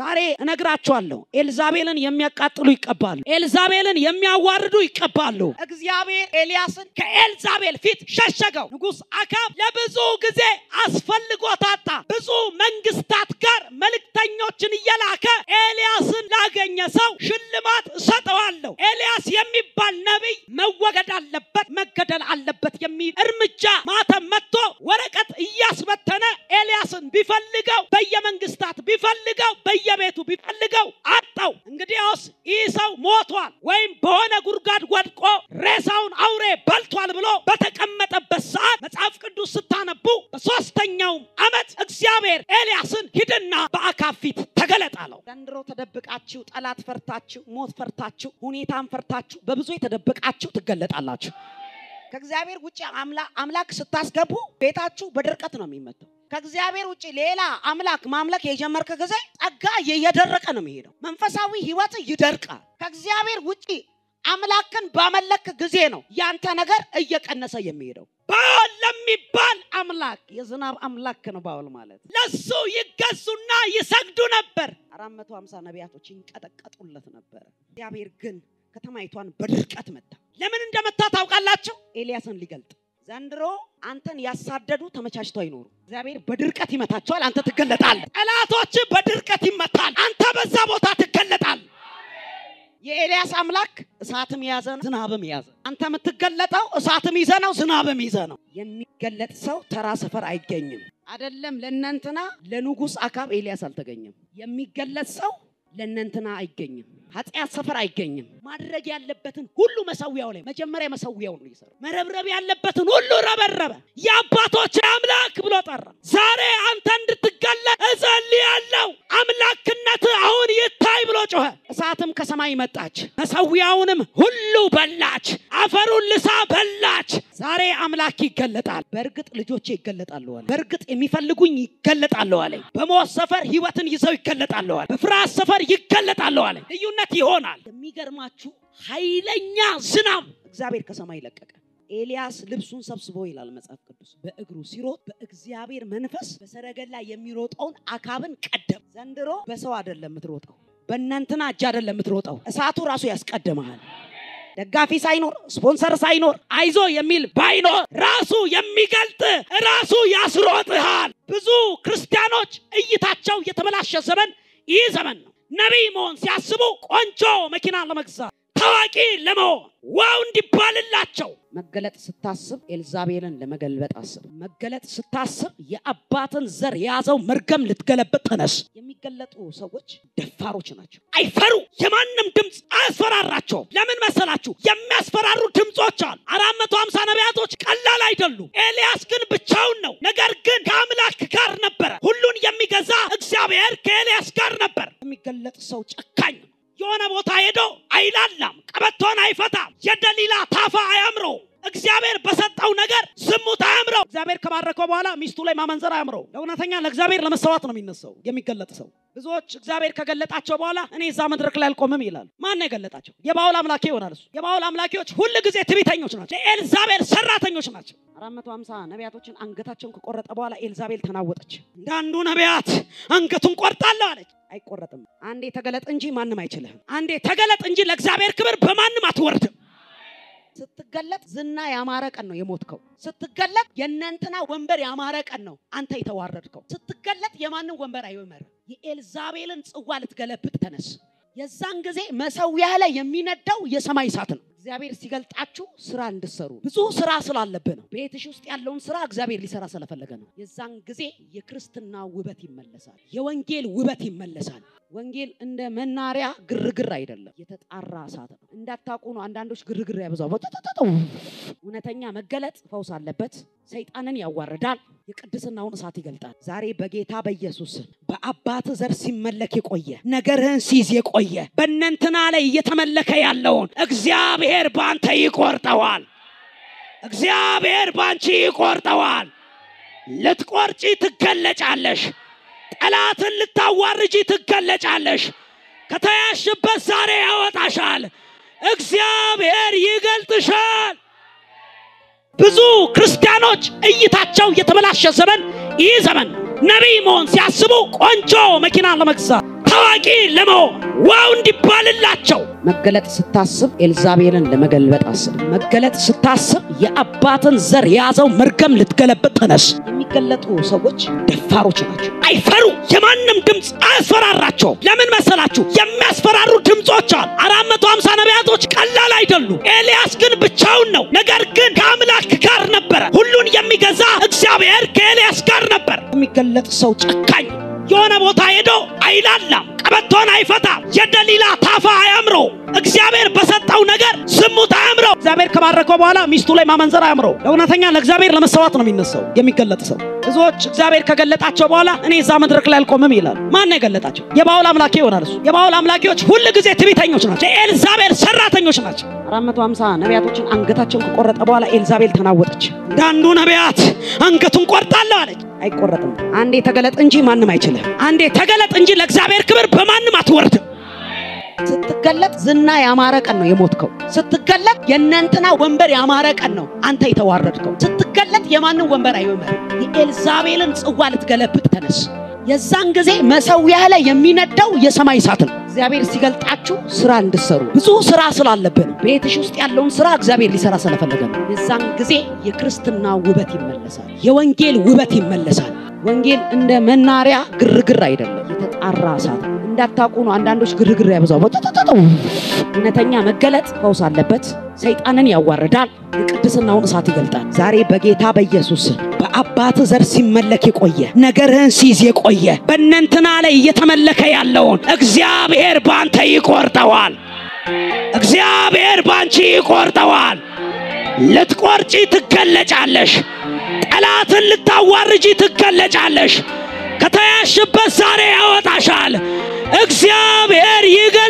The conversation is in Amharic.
ዛሬ እነግራችኋለሁ። ኤልዛቤልን የሚያቃጥሉ ይቀባሉ። ኤልዛቤልን የሚያዋርዱ ይቀባሉ። እግዚአብሔር ኤልያስን ከኤልዛቤል ፊት ሸሸገው። ንጉሥ አካብ ለብዙ ጊዜ አስፈልጎታታ ብዙ መንግስታት ጋር መልእክተኞችን እየላከ ኤልያስን ላገኘ ሰው ሽልማት እሰጠዋለሁ፣ ኤልያስ የሚባል ነቢይ መወገድ አለበት፣ መገደል አለበት የሚል እርምጃ ማተም መጥቶ ወረቀት እያስበተነ ኤልያስን ቢፈልገው በየመንግስታት ቢፈልገው በየቤቱ ቢፈልገው አጣው። እንግዲያውስ ይህ ሰው ሞቷል ወይም በሆነ ጉድጓድ ወድቆ ሬሳውን አውሬ በልቷል ብሎ በተቀመጠበት ሰዓት መጽሐፍ ቅዱስ ስታነቡ በሶስተኛውም ዓመት እግዚአብሔር ኤልያስን ሂድና በአካብ ፊት ተገለጥ አለው። ዘንድሮ ተደብቃችሁ ጠላት ፈርታችሁ ሞት ፈርታችሁ ሁኔታን ፈርታችሁ በብዙ የተደበቃችሁ ትገለጣላችሁ። ከእግዚአብሔር ውጭ አምላክ ስታስገቡ ቤታችሁ በድርቀት ነው የሚመታው። ከእግዚአብሔር ውጭ ሌላ አምላክ ማምለክ የጀመርክ ጊዜ ጸጋ እየደረቀ ነው የሚሄደው። መንፈሳዊ ህይወት ይደርቃል። ከእግዚአብሔር ውጭ አምላክን ባመለክ ጊዜ ነው ያንተ ነገር እየቀነሰ የሚሄደው። ባል ለሚባል አምላክ የዝናብ አምላክ ነው ባል ማለት ለሱ ይገዙና ይሰግዱ ነበር። አራት መቶ ሀምሳ ነቢያቶች ይንቀጠቀጡለት ነበረ። እግዚአብሔር ግን ከተማይቷን በድርቀት መታ። ለምን እንደመታ ታውቃላችሁ? ኤልያስን ሊገልጥ ዘንድሮ አንተን ያሳደዱ ተመቻችተው አይኖሩ። እግዚአብሔር በድርቀት ይመታቸዋል፣ አንተ ትገለጣለህ። ጠላቶች በድርቀት ይመታል፣ አንተ በዛ ቦታ ትገለጣል። የኤልያስ አምላክ እሳትም የያዘ ነው፣ ዝናብም የያዘ አንተ የምትገለጠው እሳትም ይዘ ነው፣ ዝናብም ይዘ ነው። የሚገለጥ ሰው ተራ ሰፈር አይገኝም። አይደለም ለእነንትና ለንጉሥ አካብ ኤልያስ አልተገኘም። የሚገለጥ ሰው ለእነንትና አይገኝም። ኃጢአት ሰፈር አይገኝም። ማድረግ ያለበትን ሁሉ መሰዊያው ላይ መጀመሪያ መሰዊያው ነው ይሰራ። መረብረብ ያለበትን ሁሉ ረበረበ። የአባቶች አምላክ ብሎ ጠራ። ዛሬ አንተ እንድትገለጥ እጸልያለሁ። አምላክነት አሁን ይታይ ብሎ ጮኸ። እሳትም ከሰማይ መጣች፣ መሰዊያውንም ሁሉ በላች፣ አፈሩን ልሳ በላች። ዛሬ አምላክ ይገለጣል። በእርግጥ ልጆቼ ይገለጣሉ አለ። በእርግጥ የሚፈልጉኝ ይገለጣሉ አለ። በሞት ሰፈር ህይወትን ይዘው ይገለጣሉ አለ። በፍርሃት ሰፈር ይገለጣሉ አለ። ልዩነት ይሆናል። የሚገርማችሁ ኃይለኛ ዝናብ እግዚአብሔር ከሰማይ ለቀቀ። ኤልያስ ልብሱን ሰብስቦ ይላል መጽሐፍ ቅዱስ በእግሩ ሲሮጥ በእግዚአብሔር መንፈስ በሰረገላ የሚሮጠውን አካብን ቀደም። ዘንድሮ በሰው አይደለም የምትሮጠው፣ በእናንትና እጅ አይደለም የምትሮጠው። እሳቱ ራሱ ያስቀድመሃል። ደጋፊ ሳይኖር ስፖንሰር ሳይኖር አይዞ የሚል ባይኖር ራሱ የሚገልጥ ራሱ ያስሮጥሃል። ብዙ ክርስቲያኖች እይታቸው የተበላሸ ዘመን ይህ ዘመን ነው። ነቢይ መሆን ሲያስቡ ቆንጆ መኪና ለመግዛት ታዋቂ ለመሆን ዋው እንዲባልላቸው መገለጥ ስታስብ ኤልዛቤልን ለመገልበጥ አስብ። መገለጥ ስታስብ የአባትን ዘር የያዘው መርገም ልትገለበጥ ተነስ። የሚገለጡ ሰዎች ደፋሮች ናቸው። አይፈሩ። የማንም ድምፅ አያስፈራራቸውም። ለምን መሰላችሁ? የሚያስፈራሩ ድምፆች አሉ። አራት መቶ ሀምሳ ነቢያቶች ቀላል አይደሉም። ኤልያስ ግን ብቻውን ነው። ነገር ግን ከአምላክ ጋር ነበረ። ሁሉን የሚገዛ እግዚአብሔር ከኤልያስ ጋር ነበር። የሚገለጥ ሰው ጨካኝ ነው። የሆነ ቦታ ሄዶ አይላላም፣ ቀበቶን አይፈታም፣ የደሊላ ታፋ አያምረው። እግዚአብሔር በሰጠው ነገር ዝሙት አያምረው። እግዚአብሔር ከባረከው በኋላ ሚስቱ ላይ ማመንዘር አያምረው። ለእውነተኛ ለእግዚአብሔር ለመሰዋት ነው የሚነሳው የሚገለጥ ሰው። ብዙዎች እግዚአብሔር ከገለጣቸው በኋላ እኔ እዛ መድረክ ላይ አልቆምም ይላል። ማን ነው የገለጣቸው? የባውል አምላኬ ይሆናል እሱ። የባውል አምላኬዎች ሁል ጊዜ ትዕቢተኞች ናቸው፣ የኤልዛቤል ሰራተኞች ናቸው። አራት መቶ ሀምሳ ነቢያቶችን አንገታቸውን ከቆረጠ በኋላ ኤልዛቤል ተናወጠች። እንዳንዱ ነቢያት አንገቱን ቆርጣለሁ አለች። አይቆረጥም። አንዴ ተገለጥ እንጂ ማንም አይችልህም። አንዴ ተገለጥ እንጂ ለእግዚአብሔር ክብር በማንም አትወርድም። ስትገለጥ ዝና ያማረ ቀን ነው የሞትከው። ስትገለጥ የእነንትና ወንበር ያማረ ቀን ነው አንተ የተዋረድከው። ስትገለጥ የማንም ወንበር አይመር። የኤልዛቤልን ጽዋ ልትገለብጥ ተነስ። የዛን ጊዜ መሰዊያ ላይ የሚነዳው የሰማይ እሳት ነው። እግዚአብሔር ሲገልጣችሁ ስራ እንድሰሩ ብዙ ስራ ስላለብህ ነው። ቤትሽ ውስጥ ያለውን ስራ እግዚአብሔር ሊሰራ ስለፈለገ ነው። የዛን ጊዜ የክርስትና ውበት ይመለሳል። የወንጌል ውበት ይመለሳል። ወንጌል እንደ መናሪያ ግርግር አይደለም፣ የተጣራ እሳት ነው። እንዳታውቁ ነው አንዳንዶች ግርግር ያበዛው። እውነተኛ መገለጥ ፈውስ አለበት። ሰይጣንን ያዋርዳል፣ የቅድስናውን እሳት ይገልጣል። ዛሬ በጌታ በኢየሱስ በአባት ዘር ሲመለክ የቆየ ነገርህን ሲይዝ የቆየ በእነንትና ላይ እየተመለከ ያለውን እግዚአብሔር በአንተ ይቆርጠዋል። እግዚአብሔር በአንቺ ይቆርጠዋል። ልትቆርጪ ትገለጫለሽ። ጠላትን ልታዋርጂ ትገለጫለሽ። ከተያሽበት ዛሬ ያወጣሻል። እግዚአብሔር ይገልጥሻል። ብዙ ክርስቲያኖች እይታቸው የተበላሸ ዘመን ይህ ዘመን ነቢይ መሆን ሲያስቡ ቆንጆ መኪና ለመግዛት ታዋቂ ለመሆን ዋው እንዲባልላቸው መገለጥ ስታስብ ኤልዛቤልን ለመገልበጥ አስብ። መገለጥ ስታስብ የአባትን ዘር የያዘው መርገም ልትገለበጥ ተነስ። የሚገለጡ ሰዎች ደፋሮች ናቸው። አይፈሩ። የማንም ድምፅ አያስፈራራቸው። ለምን መሰላችሁ? የሚያስፈራሩ ድምፆች አሉ። አራት መቶ ሀምሳ ነቢያቶች ቀላል አይደሉም። ኤልያስ ግን ብቻውን ነው። ነገር ግን ከአምላክ ጋር ነበረ። ሁሉን የሚገዛ እግዚአብሔር ከኤልያስ ጋር ነበር። የሚገለጥ ሰው ጨካኝ የሆነ ቦታ ሄዶ አይላላም፣ ቀበቶን አይፈታም፣ የደሊላ ታፋ አያምረው። እግዚአብሔር በሰጠው ነገር ዝሙት አያምረው። እግዚአብሔር ከባረከው በኋላ ሚስቱ ላይ ማመንዘር አያምረው። ለእውነተኛ ለእግዚአብሔር ለመሰዋት ነው የሚነሳው የሚገለጥ ሰው። ብዙዎች እግዚአብሔር ከገለጣቸው በኋላ እኔ እዛ መድረክ ላይ አልቆምም ይላል። ማን ነው የገለጣቸው? የባውል አምላኬ ይሆናል እሱ። የባውል አምላኪዎች ሁል ጊዜ ትዕቢተኞች ናቸው። የኤልዛቤል ሰራተኞች ናቸው። አራት መቶ ሀምሳ ነቢያቶችን አንገታቸውን ከቆረጠ በኋላ ኤልዛቤል ተናወጠች። እንዳንዱ ነቢያት አንገቱን ቆርጣለሁ አለች። አይቆረጥም። አንዴ ተገለጥ እንጂ ማንም አይችልም። አንዴ ተገለጥ እንጂ ለእግዚአብሔር ክብር በማንም አትወርድም። ስትገለጥ ዝና ያማረ ቀን ነው የሞትከው። ስትገለጥ የእነንትና ወንበር ያማረ ቀን ነው አንተ የተዋረድከው። ስትገለጥ የማንም ወንበር አይወመር። የኤልዛቤልን ጽዋ ልትገለብጥ ተነስ። የዛን ጊዜ መሰዊያ ላይ የሚነደው የሰማይ እሳት ነው። እግዚአብሔር ሲገልጣችሁ ስራ እንድሰሩ ብዙ ስራ ስላለብን ቤትሽ ውስጥ ያለውን ስራ እግዚአብሔር ሊሰራ ስለፈለገ ነው። የዛን ጊዜ የክርስትና ውበት ይመለሳል። የወንጌል ውበት ይመለሳል። ወንጌል እንደ መናሪያ ግርግር አይደለም፣ የተጣራ እሳት ነው። እንዳታውቁ ነው አንዳንዶች ግርግር ያበዛው። እውነተኛ መገለጥ ፈውስ አለበት። ሰይጣንን ያዋርዳል፣ የቅድስናውን እሳት ይገልጣል። ዛሬ በጌታ በኢየሱስ በአባት ዘር ሲመለክ የቆየ ነገርህን ሲይዝ የቆየ በእነንትና ላይ እየተመለከ ያለውን እግዚአብሔር ባንተ ይቆርጠዋል። እግዚአብሔር ባንቺ ይቆርጠዋል። ልትቆርጪ ትገለጫለሽ። ጠላትን ልታዋርጂ ትገለጫለሽ። ከተያሽበት ዛሬ ያወጣሻል። እግዚአብሔር ይገ